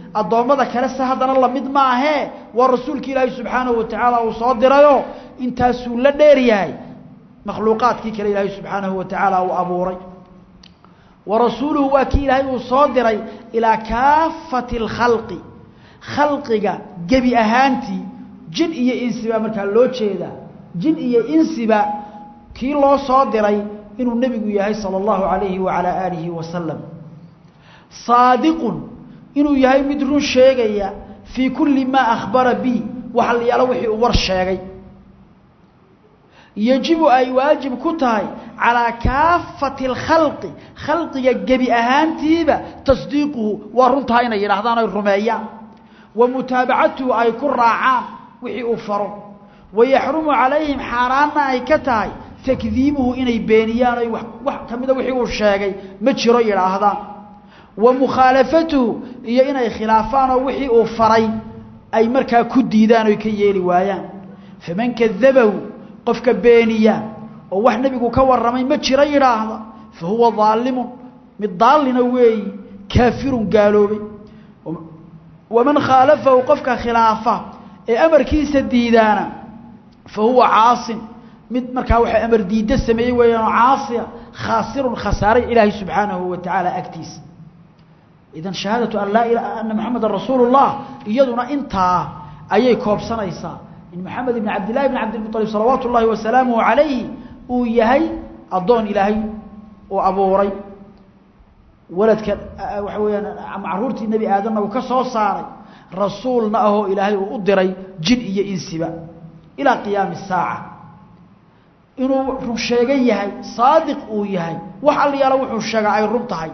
addoommada kale se haddana lamid maahee waa rasuulka ilaahay subxaanahu watacaala uu soo dirayoo intaasuu la dheer yahay makhluuqaadkii kale ilaahay subxaanahu watacaala uu abuuray wa rasuuluhu waa kii ilaahay uu soo diray ilaa kaafati alkhalqi khalqiga gebi ahaantii jin iyo insiba markaa loo jeedaa jin iyo insiba kii loo soo diray inuu nebigu yahay salى اllahu alayhi waalaa aalihi wasalam saadiqun inuu yahay mid run sheegaya fii kulli maa akhbara bi waxa la yaalo wixii uu war sheegay yajibu ay waajib ku tahay calaa kaafati اlkhalqi khalqiga gebi ahaantiiba tasdiiquhu waa runtaha inay yidhaahdaan ay rumeeyaan wa mutaabacatuhu ay ku raacaan wixii uu faro wayaxrumu calayhim xaaraanna ay ka tahay takdiibuhu inay beeniyaan oy wax ka mida wixii uu sheegay ma jiro yidhaahdaan wa mukhaalafatuhu iyo inay khilaafaan oo wixii uu faray ay markaa ku diidaan oy ka yeeli waayaan faman kadabahu qofka beeniya oo wax nebigu ka warramay ma jiro yidhaahda fa huwa daalimun mid daalina weeyi kaafirun gaaloobay waman khaalafahu qofka khilaafa ee amarkiisa diidaana fa huwa caasin mid markaa waxa amar diidda sameeyey weeyaanoo caasiya khaasirun khasaaray ilaahay subxaanahu wa tacaala agtiisa idan shahaadatu an laa ila ana moxamedan rasuulu llah iyaduna intaa ayay koobsanaysaa in moxamed ibn cabdillahi ibn cabdilmualib salawaatu ullaahi wasalaamuhu calayhi uu yahay addoon ilaahay uu abuuray waladka waxa weeyaan caruurtii nebi aadamna uu ka soo saaray rasuulna ahoo ilaahay uu u diray jin iyo insiba ilaa qiyaami saaca inuu run sheegan yahay saadiq uu yahay wax alliyaala wuxuu sheegaa ay run tahay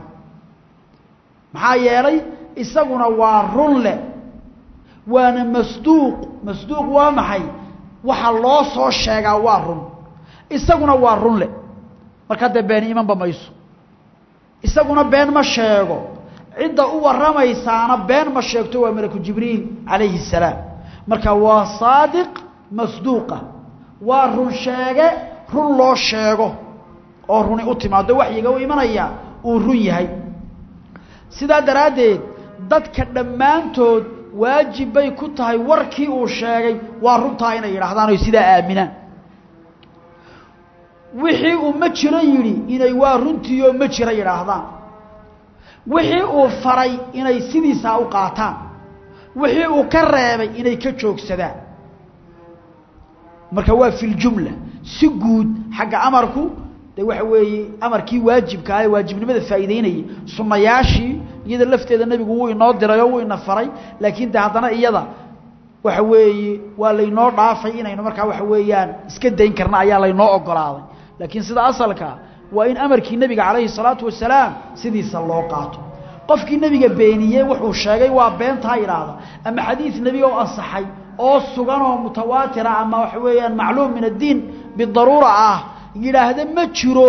maxaa yeelay isaguna waa run leh waana masduuq masduuq waa maxay waxa loo soo sheegaa waa run isaguna waa run leh markaa dee beeni imanba mayso isaguna been ma sheego cidda u warramaysaana been ma sheegto waa malaku jibriil calayhi الsalaam marka waa saadiq masduuqa waa run sheege run loo sheego oo runi u timaado waxyiga u imanaya uu run yahay sidaa daraaddeed dadka dhammaantood waajib bay ku tahay warkii uu sheegay waa runtaa inay yidhaahdaan oy sidaa aaminaan wixii uu ma jiro yidhi inay waa runtiioo ma jiro yidhaahdaan wixii uu faray inay sidiisaa u qaataan wixii uu ka reebay inay ka joogsadaan marka waa fi ljumla si guud xagga amarku de waxa weeye amarkii waajibka ah ee waajibnimada faa'iideynayay sunnayaashii iyada lafteeda nebigu wuu inoo diray oo wuu ina faray laakiin de haddana iyada waxa weeye waa laynoo dhaafay inaynu markaa waxa weeyaan iska dayn karna ayaa laynoo ogolaaday laakiin sida asalkaa waa in amarkii nebiga calayhi salaatu wasalaam sidiisa loo qaato qofkii nebiga beeniyey wuxuu sheegay waa beentaa idhaahda ama xadiid nebi oo ansaxay oo sugan oo mutawaatira ama waxa weeyaan macluum min addiin bidaruura ah yidhaahda ma jiro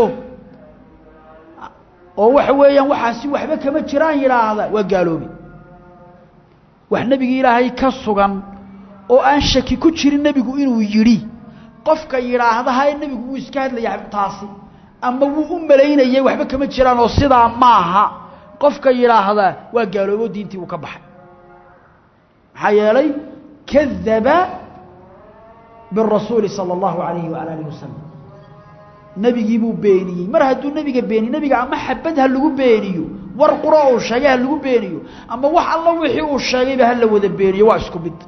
oo waxa weeyaan waxaasi waxba kama jiraan yidhaahda waa gaaloobi wax nebigi ilaahay ka sugan oo aan shaki ku jirin nebigu inuu yidhi qofka yidhaahda haye nebigu wuu iska hadlaya taasi ama wuu u malaynayay waxba kama jiraan oo sidaa maaha qofka yidhaahdaa waa gaaloobo diintii uu ka baxay maxaa yeelay kadaba birasuuli sala allahu alayhi waala alihi wasalam nebigii buu beeniyey mar hadduu nebiga beeniye nebiga ama xabad ha lagu beeniyo war quro uu sheegay ha lagu beeniyo ama wax alla wixii uu sheegayba ha la wada beeniyo waa isku mid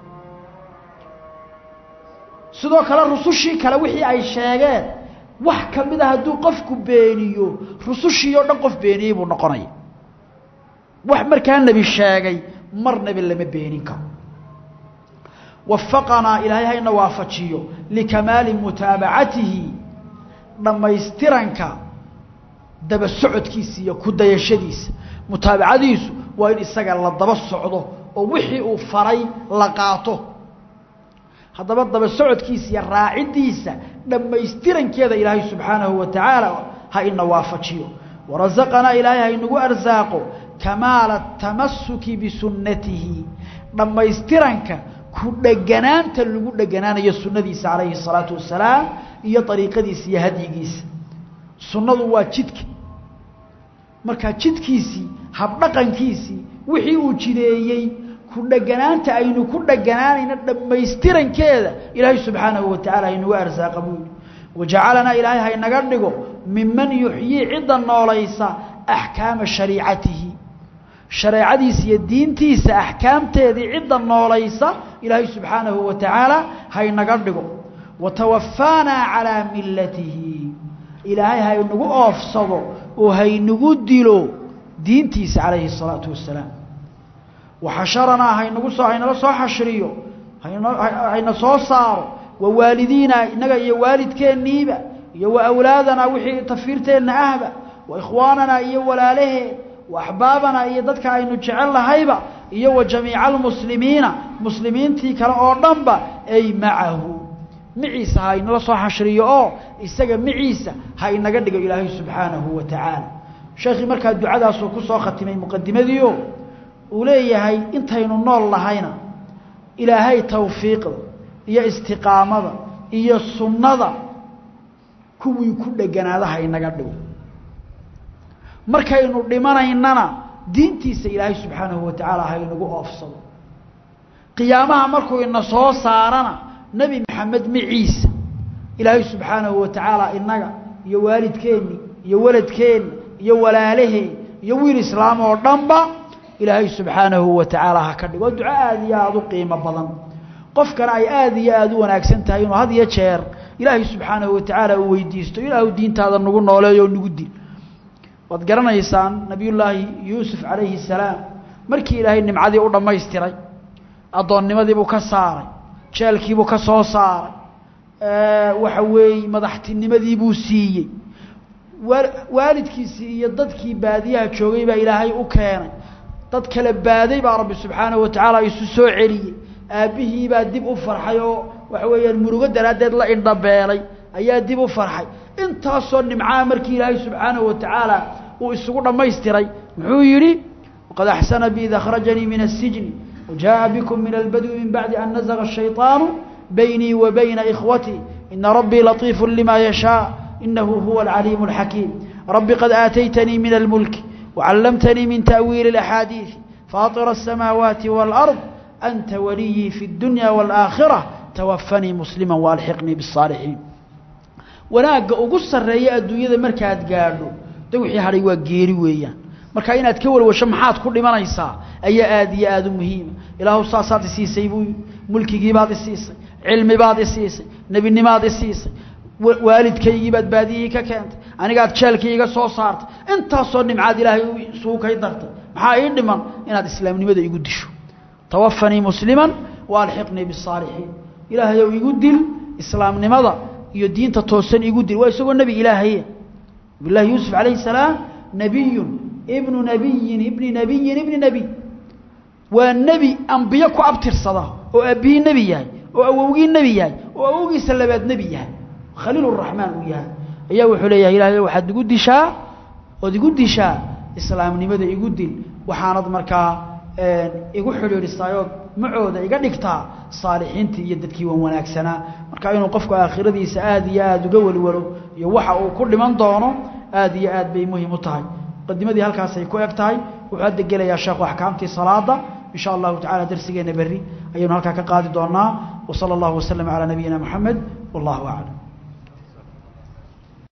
sidoo kale rusushii kale wixii ay sheegeen wax ka mid a hadduu qofku beeniyo rusushii oo dhan qof beeniyey buu noqonaya wax markaa nebi sheegay mar nebi lama beenin karo wafaqanaa ilaahay hayna waafajiyo likamaali mutaabacatihi dhammaystiranka daba socodkiisa iyo ku dayashadiisa mutaabacadiisu waa in isaga la daba socdo oo wixii uu faray la qaato haddaba daba socodkiisa iyo raaciddiisa dhammaystirankeeda ilaahay subxaanahu wa tacaala ha ina waafajiyo warasaqanaa ilaahay ha inagu arsaaqo kamaala tamasuki bisunnatihi dhammaystiranka ku dheganaanta lagu dheganaanayo sunnadiisa calayhi الsalaatu wasalaam iyo ariiqadiisa iyo hadyigiisa sunnadu waa jidka markaa jidkiisii habdhaqankiisii wixii uu jideeyey ku dheganaanta aynu ku dheganaanayna dhammaystirankeeda ilaahay subxaanahu watacaala haynagu arsaaqa buu yidhi wajacalanaa ilaahay haynaga dhigo miman yuxyii cidda noolaysa axkaama shariicatihi shareecadiisa iyo diintiisa axkaamteedii cidda noolaysa ilaahay subxaanahu wa tacaala haynaga dhigo watawafaanaa calaa millatihi ilaahay haynagu oofsado oo haynagu dilo diintiisa calayhi الsalaatu wasalaam waxasharanaa haynagu soo haynala soo xashriyo hayna soo saaro wa waalidiina innaga iyo waalidkeenniiba iyo wa awlaadanaa wixii tafiirteenna ahba wa ikhwaananaa iyo walaalahee wa axbaabanaa iyo dadka aynu jecel lahayba iyo wa jamiica almuslimiina muslimiintii kale oo dhanba ay macahu miciisa ha inala soo xashriyo oo isaga miciisa ha inaga dhigo ilaahay subxaanahu wa tacaala sheekhii markaa ducadaasuu ku soo khatimay muqadimadiio uu leeyahay intaynu nool lahayna ilaahay tawfiiqda iyo istiqaamada iyo sunnada kuwii ku dheganaada ha inaga dhigo markaynu dhimanaynana diintiisa ilaahay subxaanahu wa tacaala ha inagu oofsado qiyaamaha markuu ina soo saarana nebi maxamed miciisa ilaahay subxaanahu wa tacaala inaga iyo waalidkeenni iyo waladkeenna iyo walaalaheen iyo wiil islaam oo dhanba ilaahay subxaanahu wa tacaala ha ka dhigo duco aada iyo aada u qiimo badan qofkana ay aada iyo aada u wanaagsan tahay inuu had iyo jeer ilaahay subxaanahu wa tacaala uu weydiisto ilaahu diintaada nagu nooleeyo oo nagu dil waad garanaysaan nabiyullaahi yuusuf calayhi salaam markii ilaahay nimcadii u dhammaystiray addoonnimadiibuu ka saaray jeelkiibuu ka soo saaray waxa weeye madaxtinimadiibuu siiyey waalidkiisii iyo dadkii baadiyaha joogay baa ilaahay u keenay dad kala baaday baa rabbi subxaanahu wa tacaala isu soo celiyey aabbihii baa dib u farxay oo waxa weeyaan murugo daraaddeed la indhabeelay ayaa dib u farxay intaasoo nimcaha markii ilaahay subxaanahu wa tacaala uu isugu dhammaystiray muxuu yidhi waqad axsana bi id akhrajanii min asijni wajaءa bikum min albadwi min bacdi an nazaga الshayطaanu baynii wa bayna ikhwatii ina rabbii latiifu lima yashaaء inahu huwa alcaliimu اlxakiim rabbi qad aataytanii min almulki wacallamtanii min ta'wiili اlaxaadiiثi faaطira الsamaawaati wاlأrض anta waliyii fi اdunya wاlآakhirة twafanii muslima waalxiqnii bالصaalixiin wanaagga ugu sarreeya adduunyada markaad gaadho de wixii hadhay waa geeri weeyaan marka inaad ka walwasho maxaad ku dhimanaysaa ayaa aada iyo aada u muhiima ilaahu saasaad isiisay buu mulkigiibaad isiisay cilmibaad isiisay nebinimaad isiisay waalidkaygiibaad baadiyihii ka keentay anigaad jeelkii iga soo saartay intaasoo nimcaad ilaahay isugu kay dartay maxaa ii dhiman inaad islaamnimada igu disho tawafanii musliman waalxiqnii bisaalixiin ilaahayow igu dil islaamnimada iyo diinta toosan igu dil waa isagoo nebi ilaahaye nabilahi yuusuf calayhi salaam nebiyun ibnu nebiyin ibni nebiyin ibni nebiy waa nebi ambiyo ku abtirsada oo aabbihii nebi yahay oo awowgii nebi yahay oo awowgiisa labaad nebi yahay khaliiluraxmaan uu yahay ayaa wuxuu leeyahay ilahay waxaad igu dishaa ood igu dishaa islaamnimada igu dil waxaanad markaa igu xidhiidhisaayood macooda iga dhigtaa saalixiintii iyo dadkii wan wanaagsanaa marka inuu qofku aakhiradiisa aada iyo aada uga welwalo iyo waxa uu ku dhiman doono aada iyo aad bay muhim u tahay muqadimadii halkaasay ku eg tahay wuxuu hadda gelayaa sheekhu axkaamtii salaada in sha allahu tacala darsigeena berri ayaynu halkaa ka qaadi doonaa wa sala allahu waslama calaa nabiyina moxamed wallahu aclam